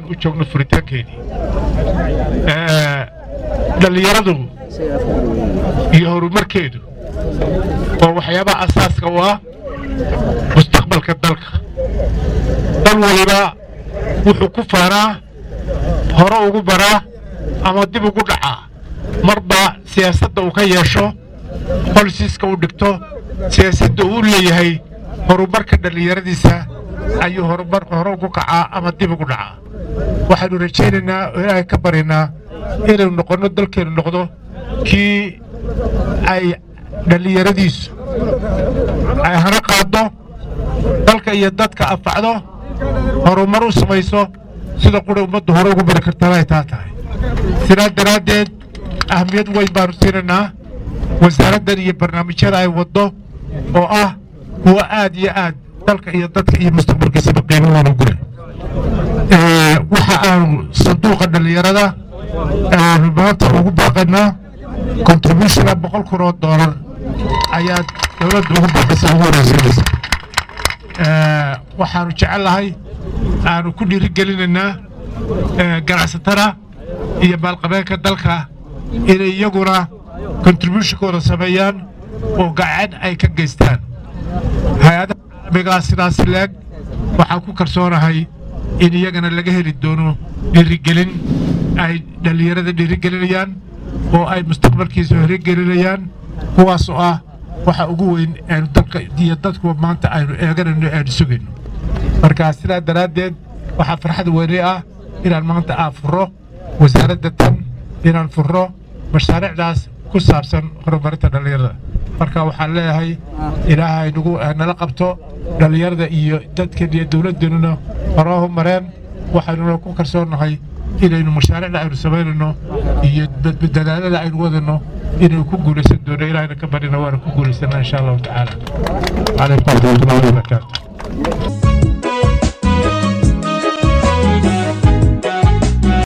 u joogno furitaankeedii dhallinyaradu iyo horumarkeedu waa waxyaabaha asaaska u ah mustaqbalka dalka dal waliba wuxuu ku faanaa hore ugu baraa ama dib ugu dhacaa marba siyaasadda uu ka yeesho bolisiiska uu dhigto siyaasadda uu leeyahay horumarka dhallinyaradiisa ayuu horumar hore ugu kacaa ama dib ugu dhacaa waxaannu rajaynaynaa oo ilaahay ka baryaynaa inaynu noqonno dalkeennu noqdo kii ay dhallinyaradiisu ay hana qaaddo dalka iyo dadka anfacdo horumar u samayso sida qura ummaddu hore ugu bari kartana ay taa tahay sidaa daraaddeed ahmiyad weyn baannu siinaynaa wasaaraddan iyo barnaamijyada ay waddo oo ah kuwa aad iyo aad dalka iyo dadka iyo mustaqbalkiisaba qiimo weyn ugu leh waxa aanu sanduuqa dhallinyarada aanu maanta ugu baaqaynaa contributiona boqol kun oo doolar ayaa dowladda ugu baaqaysa ugu horeysiinaysa waxaanu jecellahay aanu ku dhiirigelinaynaa ganacsatada iyo maalqabeenka dalka inay iyaguna contributionkooda sameeyaan oo gacan ay ka geystaan hay-adaha caalamigaa sidaasi leeg waxaan ku kalsoonahay in iyagana laga heli doono dhiirigelin ay dhallinyarada dhiirigelinayaan oo ay mustaqbalkiisa horigelinayaan kuwaas oo ah waxa ugu weyn aynu dalka iyo dadkuwa maanta aynu eeganayno aynu sugayno marka sidaa daraaddeed waxaa farxad weyne ah inaan maanta aan furro wasaaradda tan inaan furro mashaariicdaas ku saabsan horumarinta dhallinyarada marka waxaan leeyahay ilaahay nagu nala qabto dhallinyarada iyo dadkan iyo dowladdeennuna horoohu mareen waxaynuna ku kalsoonnahay inaynu mashaariicda aynu samaynayno iyo dadaalada aynu wadano inaynu ku guulaysan doono ilaahayna ka barina waana ku guulaysannaa insha allahu tacaala calaykum waraxmatullahi wabarakaatu